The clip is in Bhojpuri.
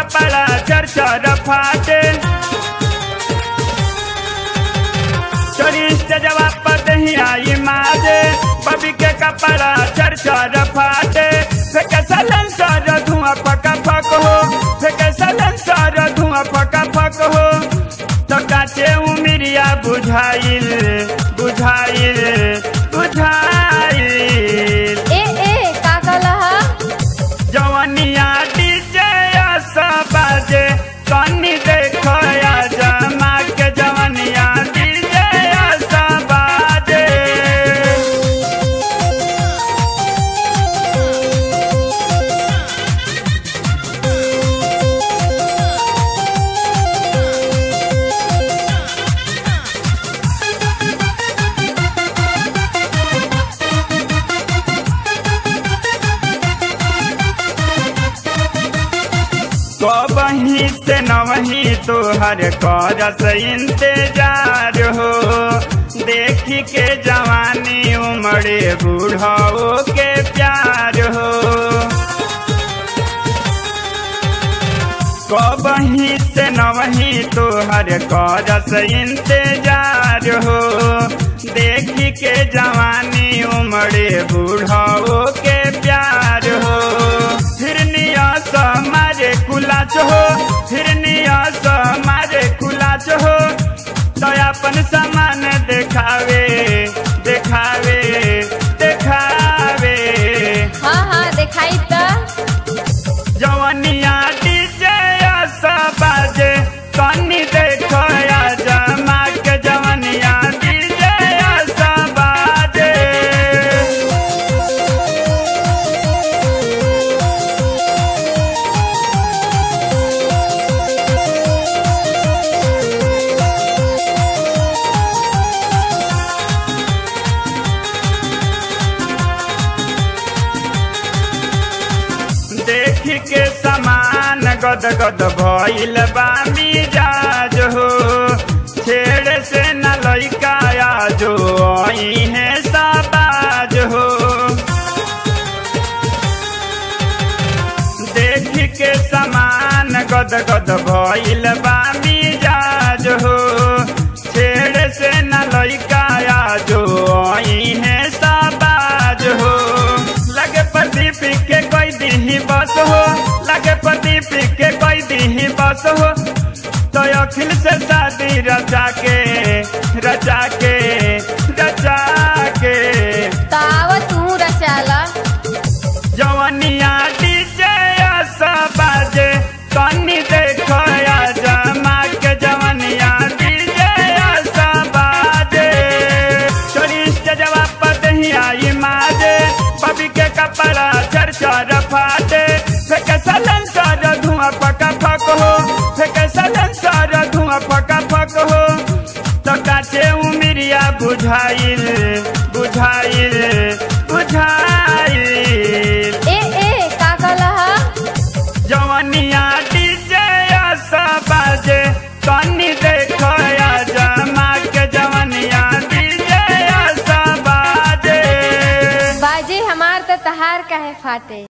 कपड़ा चर चर फाटे चोरी स्टेजवा पर दही आई माजे बबी के कपड़ा चर चर फाटे फेंके सलन सर धुआं पका फक हो फेंके सलन सर धुआं पका फक हो तो काचे उमिरिया बुझाइल बुझाइल बुझाइल ए ए का कहला जवनिया डीजे बाजे कनी देखो या जमा के जवनिया डीजे बाजे कबही से नवही तोहर करस इंतजार हो देखी के जवानी उमड़े बूढ़ो के प्यार हो कबही से नवही तोहर करस इंतजार हो देखी के जवानी उमड़े बूढ़ो के प्यार हो फिरनिया मारे कुलाच हो फिरनिया मारे कुलाच हो तो अपन सामान देखावे देखावे देखावे हाँ हाँ दिखाई त जवनिया डीजे बाजे कनी देखो या जमा के जवनिया डीजे बाजे देख के समान गद गद भइल बा मिजाज हो छेड़ से न लइका जो है साबाज हो देख के समान गद गद भइल बा मिजाज हो छेड़ से न लइका जो है साबाज हो लगे प्रदीप के कोई दीही बस हो लगे प्रदीप के कोई दीही बस हो तो अखिल से शादी रचा के रचा के रचा के ताव तू रचाला जवनिया डीजे बाजे कनी देखो या जमा के जवनिया डीजे बाजे चोरी स्टेजवा पर दही आई माजे बबी के कपड़ा चर चर फाटे फेंके सलन सर धुआं पका फक हो फेंके सलन सर धुआं पका फक हो तो काचे उमिरिया बुझाइल बुझाइल बुझाइल ए ए का कहला जवनिया डीजे बाजे कनी देखो या जमा के जवनिया डीजे बाजे बाजे हमार त तहार काहे फाटे